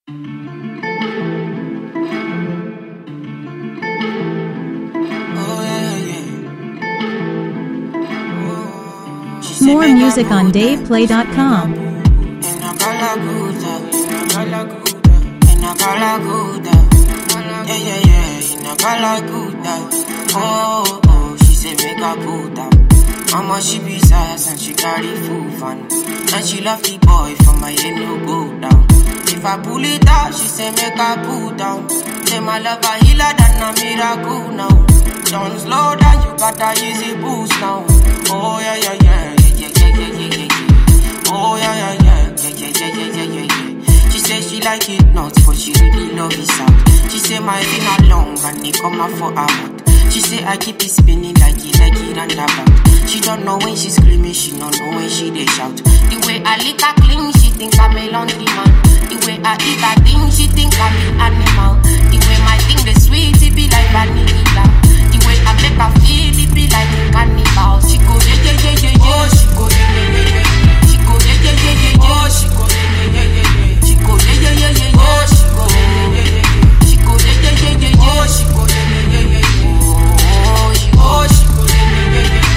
More music on DavePlay.com. In a Galaguda, in a Galaguda, in a Galaguda. Yeah, yeah, yeah, in a Galaguda. Oh, oh, she say make a put am. Mama, she be sass and she carry full fun. And she love the boy from my head no go down. If I pull it out, she say make I pull down. Say my love a healer than a miracle now. Don't slow down, you got a easy boost now. Oh yeah, yeah, yeah, yeah, yeah, yeah, yeah, yeah, yeah. Oh yeah, yeah, yeah, yeah, yeah, yeah, yeah, yeah, yeah, yeah. She say she like it nuts, but she really love it sound. She say my finger long and it come out for her mouth. She say I keep it spinning like it, like it and about. She don't know when she screaming, she don't know when she they shout. The way I lick her clean, she think I'm a laundry man. The way I eat her thing, she think I'm an animal. The way my thing the sweet, it be like vanilla. The way I make her feel, it be like a cannibal. She go yeah yeah yeah yeah yeah. Oh, she go yeah yeah yeah yeah. She go yeah yeah yeah yeah yeah. Oh, she go yeah yeah yeah yeah yeah. She go yeah yeah yeah yeah yeah. Oh, she go yeah yeah yeah yeah yeah. She go yeah yeah yeah yeah yeah. Oh, she go yeah yeah yeah yeah yeah. Oh, she oh she go yeah yeah yeah yeah yeah.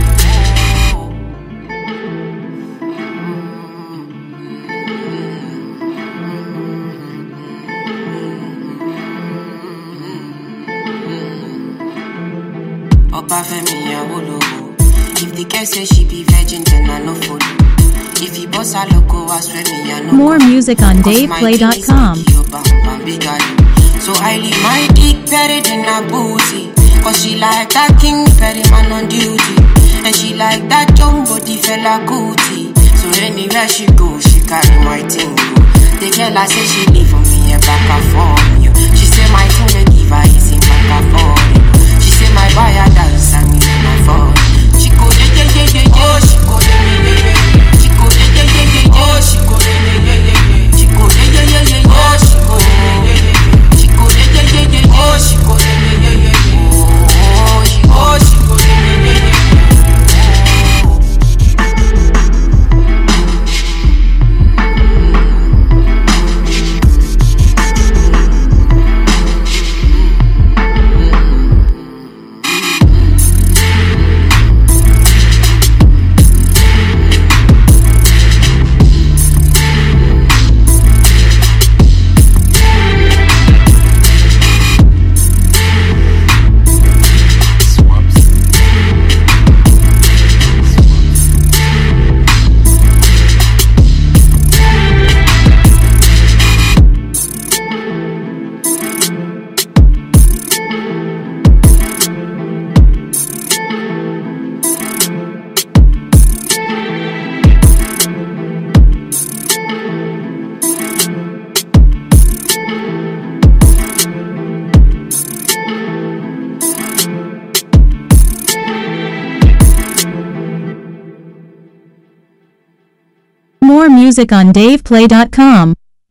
Obafemi Awolowo. If the girl say she be virgin, then I no follow. If he boss her loco, I swear me I no More go. music on Cause my king is DavePlay.com. like your bam, bam, big daddy. So I leave my dick buried in her booty. Cause she like that king ferry man on duty. And she like that jumbo the fella cootie. So anywhere she go, she carry my thing go. The girl I say she leave for me a back and forth. yo. She say my thing they give her easy back and forth. She say my buyer dance and me my phone. She go yeah yeah yeah yeah yeah. Oh, she go yeah yeah yeah yeah. She go yeah yeah yeah yeah yeah. Oh, she go yeah yeah yeah yeah yeah. She go yeah yeah yeah yeah yeah. Oh, she go yeah yeah yeah yeah yeah. She go yeah yeah yeah yeah yeah. Oh, she go yeah yeah yeah yeah yeah. Oh, she oh she go yeah yeah yeah yeah yeah. More music on DavePlay.com.